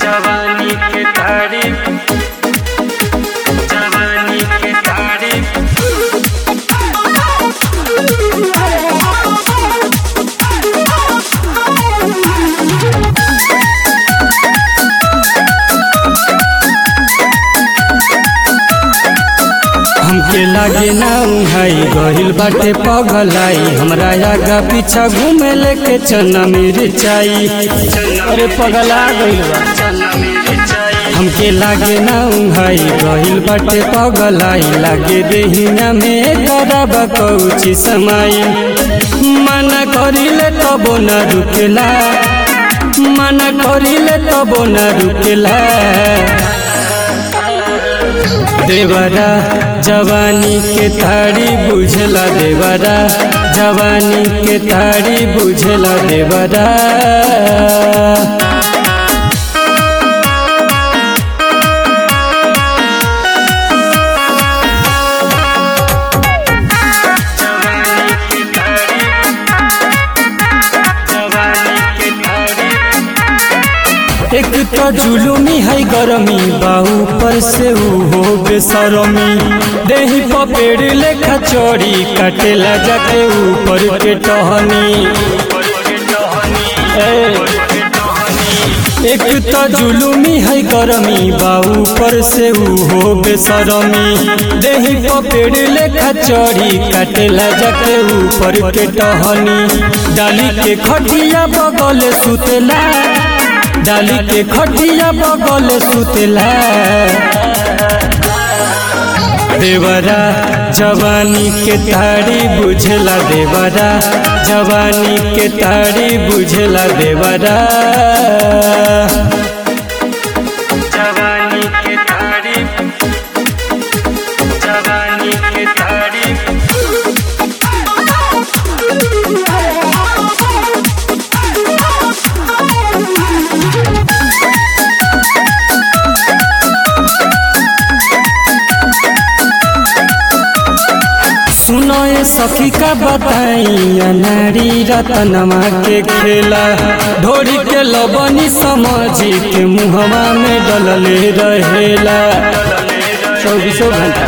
जवानी के तारीफ जवानी के तारीफ हमके लागे ना उहाई गहिल बाटे पगलाई हमरा आगा पीछा घूमे लेके चना मिर्चाई अरे पगला गइल बा चना मेरे चाय हमके लागे ना उहाई गहिल बाटे पगलाई लागे देहिया में करब कौची समाई मना करिले तबो न रुकेला मना करिले तबो न रुकेला देवरा जवानी के ताड़ी बुझला देवरा जवानी के ताड़ी बुझला देवरा जवानी की तारीफ जवानी की तारीफ एक तो जुलुमी है गरमी बाहू पर से ऊ हो बेसरमी देही पपेड़ लेखा चोरी काटेला जाके ऊपर के टहनी ए, एक तो जुलुमी है गरमी बाऊ पर से ऊ हो बेसरमी देही पपेड़ लेखा चढ़ी काटेला जाके ऊपर के टहनी डाली के खटिया बगल सुतेला डाली के खटिया बगल सुतेला देवरा जवानी के ताड़ी बुझला देवरा जवानी के ताड़ी बुझला देवरा जवानी की तारीफ जवानी की तारीफ सुनो ये सखी का बताई नारी रतनमा के खेला ढोरी के लबनी समझी के मुहवा में डलले रहेला चौबीसों घंटा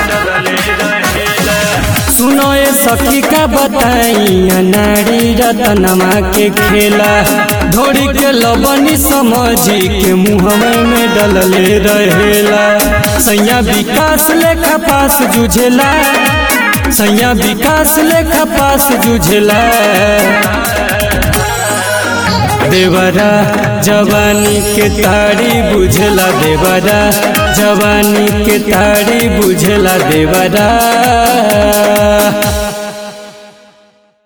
सुनो ये सखी का बताई नारी रतनमा के खेला ढोरी के लबनी समझी के मुहवे में डलले रहेला सैया विकास लेखा पास जुझेला सैया विकास लेखा पास जुझेला देवरा जवानी के ताड़ी बुझला देवरा जवानी के ताड़ी बुझला देवरा